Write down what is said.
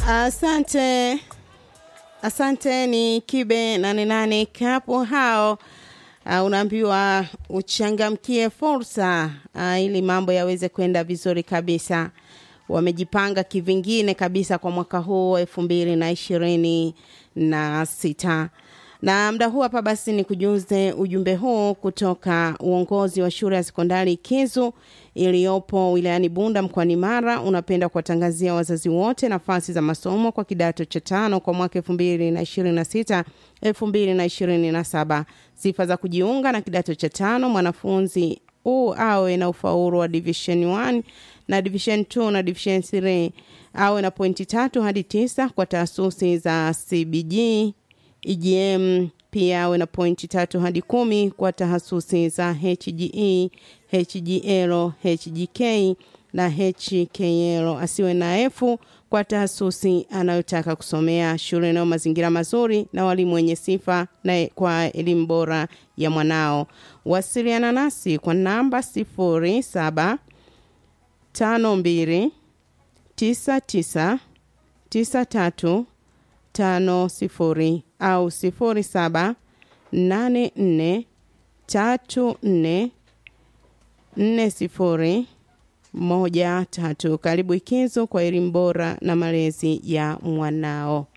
Asante, asante. Ni Kibe 88 kapo hao. Uh, unaambiwa uchangamkie fursa uh, ili mambo yaweze kwenda vizuri kabisa. Wamejipanga kivingine kabisa kwa mwaka huu elfu mbili na ishirini na sita na mda huu hapa basi ni kujuze ujumbe huu kutoka uongozi wa shule ya sekondari Kizu iliyopo wilayani Bunda mkoani Mara. Unapenda kuwatangazia wazazi wote nafasi za masomo kwa kidato cha tano kwa mwaka elfu mbili na ishirini na sita elfu mbili na ishirini na saba. Sifa za kujiunga na kidato cha tano: mwanafunzi huu awe na ufaulu wa division 1 na division 2 na division 3, awe na pointi tatu hadi tisa kwa taasisi za CBG EGM pia awe na pointi tatu hadi kumi kwa tahasusi za HGE, HGL, HGK na HKL. Asiwe na efu kwa tahasusi anayotaka kusomea. Shule inayo mazingira mazuri na walimu wenye sifa na kwa elimu bora ya mwanao. Wasiliana nasi kwa namba sifuri saba tano mbili tisa tisa tisa tatu tano sifuri au sifuri saba nane nne tatu nne nne sifuri moja tatu. Karibu Ikizo kwa elimu bora na malezi ya mwanao.